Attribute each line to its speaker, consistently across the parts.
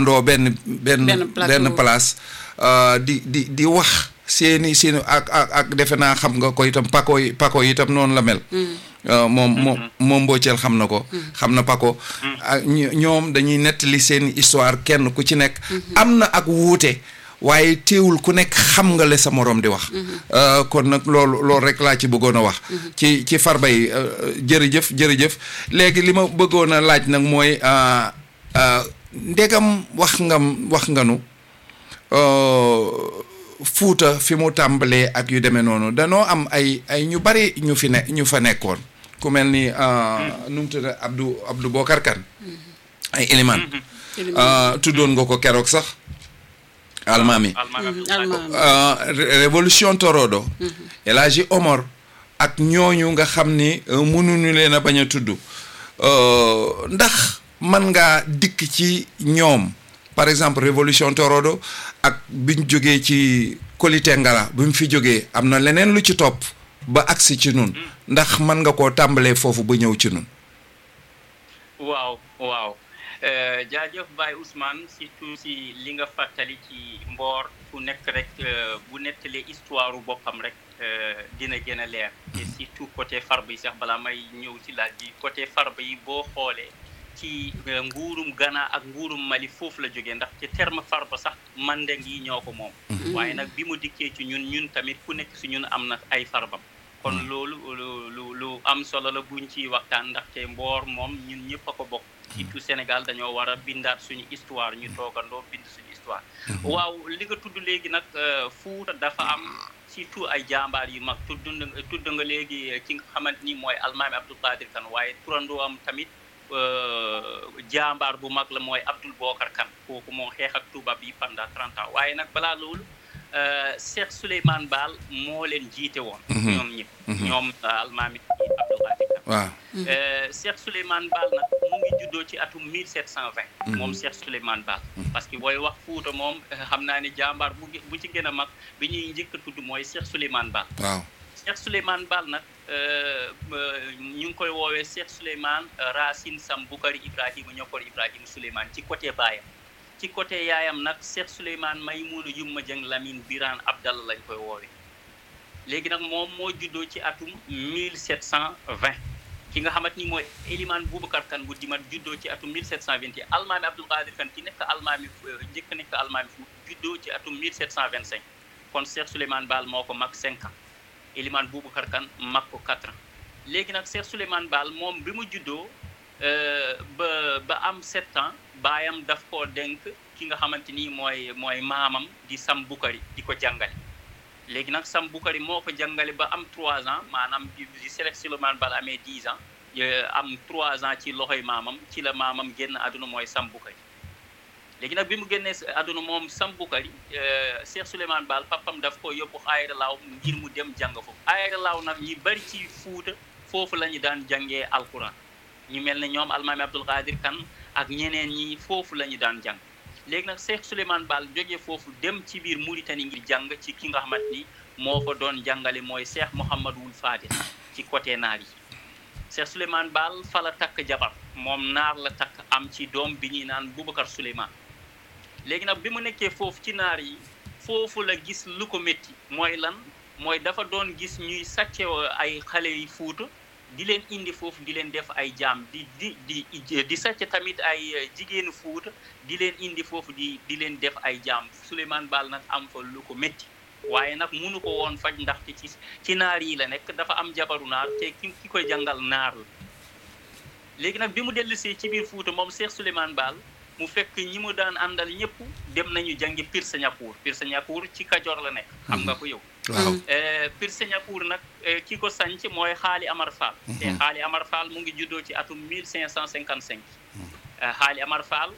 Speaker 1: ndoo benn benn
Speaker 2: Benn plateau.
Speaker 1: benn place euh, di di di wax seeni seeni ak ak ak defe naa xam nga ko itam pako yi pako yi itam noonu la mel Euh, moom moom moom mbocceel xam na ko xam na pako ak ño- ñoom dañuy nettali seen histoire kenn ku ci nekk am na ak wuute waaye teewul ku nekk xam nga le sa morom di wax Euh, kon nag loolu loolu rek laa ci bëggoon a wax ci ci farba yi euh, jërëjëf jërëjëf léegi li ma bëggoon a laaj nag mooy euh, euh, ndegam wax nga wax nga nu euh, fuuta fi mu tàmbalee ak yu demee noonu danoo am ay ay ñu bari ñu fi ne ñu fa nekkoon ku mel ni euh, nu mu tudd Abdou Abdou Bokar Kan ay élément euh, tuddoon nga ko keroog sax almaami
Speaker 3: almaami
Speaker 2: almaami
Speaker 1: euh, Ré- révolution torodo El Hadji Omar ak ñooñu nga xam ni euh, mënuñu leen a bañ a tudd euh, ndax man ngaa dikk ci ñoom par exemple révolution torodo ak biñ jógee ci Koli Tengara bi mu fi jógee am na leneen lu ci topp ba agsi ci nun ndax man nga koo tàmbalee foofu ba ñëw ci nun
Speaker 3: waaw waaw Euh, jaajëf Baye Ousmane surtout si li nga fàttali ci mboor ku nekk rek euh, bu nettalee histoire boppam rek euh, dina gën a leer te surtout côté farba yi sax balaa may ñëw ci laaj bi côté farba yi boo xoolee ci euh, nguurum Ghana ak nguurum Mali foofu la jógee ndax ci terme farba sax mandeng yi ñoo ko moom waaye nag bi mu dikkee ci ñun ñun tamit ku nekk si ñun am na ay farbam kon loolu lu lu lu am solo la buñ ciy waxtaan ndaxte mboor moom ñun ñëpp a ko bokk surtout Sénégal dañoo war a bindaat suñu histoire ñu toogandoo bind suñu histoire waaw li nga tudd léegi nag euh, Fuuta dafa am surtout ay jàmbaar yu mag tudd nga tudd nga léegi eh, ki nga xamante ni mooy almaami Abdou Qadir Kane waaye turandoo am tamit euh, jàmbaar bu mag la mooy Abdoul Bokar Kane kooku moo xeex ak tubaab yi pendant 30 ans waaye nag balaa loolu euh, Cheikh Souleymane Baal moo leen jiite woon ñoom ñëpp ñoom euh, almaami Abdou Qadir Kane
Speaker 1: waaw
Speaker 3: Euh, Cheikh Souleymane Baal nag mu ngi juddoo ci atum 1720. moom Cheikh Souleymane Baal. parce que booy wax Fuuta moom euh, xam naa ne jàmbaar bu gi- bu ci gën a mag bi ñuy njëkk a tudd mooy Cheikh Souleymane Baal.
Speaker 1: waaw
Speaker 3: Cheikh Souleymane Baal nag euh, euh, ñu ngi koy woowee Cheikh Souleymane euh, Racine Sam Bukari Ibrahima ñokkor Ibrahima Souleymane ci côté baayam. ci côté yaayam nag Cheikh Souleymane Maymouna Yumma Jeng Lamine Birane Abdallah lañ koy woowee. léegi nag moom moo juddoo ci atum 1720 ki nga xamante ni mooy Eliman Boubacar Kane bu dimat juddoo ci atum 1721 almaami Abdul Qadir Kane ki nekk almaami euh, njëkk nekk almaami fu juddoo ci atum 1725 kon Cheikh Souleymane Baal moo ko mag 5 ans Eliman Boubacar Kane mag ko 4 ans léegi nag Cheikh Souleymane Baal moom bi mu juddoo euh, ba ba am 7 ans baayam daf koo dénk ki nga xamante ni mooy mooy maamam di Sam Bukari di ko jàngale léegi nag Sam Bukari moo ko jàngale ba am 3 ans maanaam di di Cheikh Souleymane Baal amee 10 ans euh, am 3 ans ci loxoy maamam ci la maamam génn àdduna mooy Sam Bukari léegi nag bi mu génnee si àdduna moom Sam Bukari euh, Cheikh Souleymane Baal papam daf ko yóbbu Ayra Laaw ngir mu dem jàng foofu Ayra Laaw nag ñi bari ci Fuuta foofu la ñu daan jàngee alquran ñu mel ne ñoom almaami Abdul Qadir Kane ak ñeneen ñi foofu la ñu daan jàng léegi nag Cheikh Souleymane Baal jógee foofu dem ci biir Mauritanie ngir jàng ci ki nga xamante ni moo fa doon jàngale mooy Cheikh Mouhamadul Fadil ci côté naar yi Cheikh Souleymane Baal fa la takk jabar moom naar la takk am ci doom bi ñuy naan Boubacar Souleymane léegi nag bi mu nekkee foofu ci naar yi foofu la gis lu ko métti mooy lan mooy dafa doon gis ñuy sàcce ay xale yi Fuuta di leen indi foofu di leen def ay jaam di di di di sàcc tamit ay jigéenu Fuuta di leen indi foofu di di leen def ay jaam Souleymane Baal nag am fa lu ko métti waaye nag munu ko woon faj ndaxte ci ci naar yi la nekk dafa am jabaru naar te ki ki koy jàngal naar la léegi nag bi mu dellusee ci biir Fuuta moom Cheikh Souleymane Baal mu fekk ñi mu daan àndal ñëpp dem nañu jàngi Pirsa Ñakuur Pirsa Ñakuur ci Kajoor la nekk xam nga ko yow
Speaker 1: waaw
Speaker 3: Pirsa Ñakuur nag ki ko sanc mooy Xaali Amar Fall te Xaali Amar Fall mu ngi juddoo ci atum 1555 Xaali Amar Fall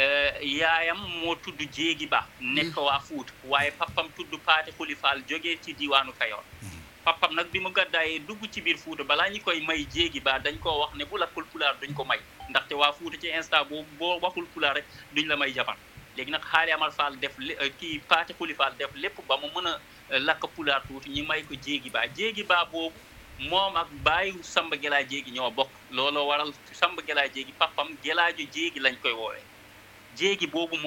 Speaker 3: yaayam moo tudd Jéegi Ba nekk waa Fuuta waaye papam tudd Paate Xuli Fall jógee ci diwaanu Kayoor papam nag bi mu gàddaayee dugg ci biir Fuuta balaa ñu koy may Jéegi Ba dañ koo wax ne bu lakkul pulaar duñ ko may ndaxte waa Fuuta ci instant boobu boo waxul pulaar rek duñ la may jabar léegi nag Xaali Amar Fall def kii Paate Xuli Fall def lépp ba mu mën a lakk pulaar tuuti ñu may ko Jéegi Ba Jéegi Ba boobu moom ak baayu Samba Gelaa Jéegi ñoo bokk looloo waral Samba Gelaa Jéegi papam Gelaaju Jéegi lañ koy woowee jéegi boobu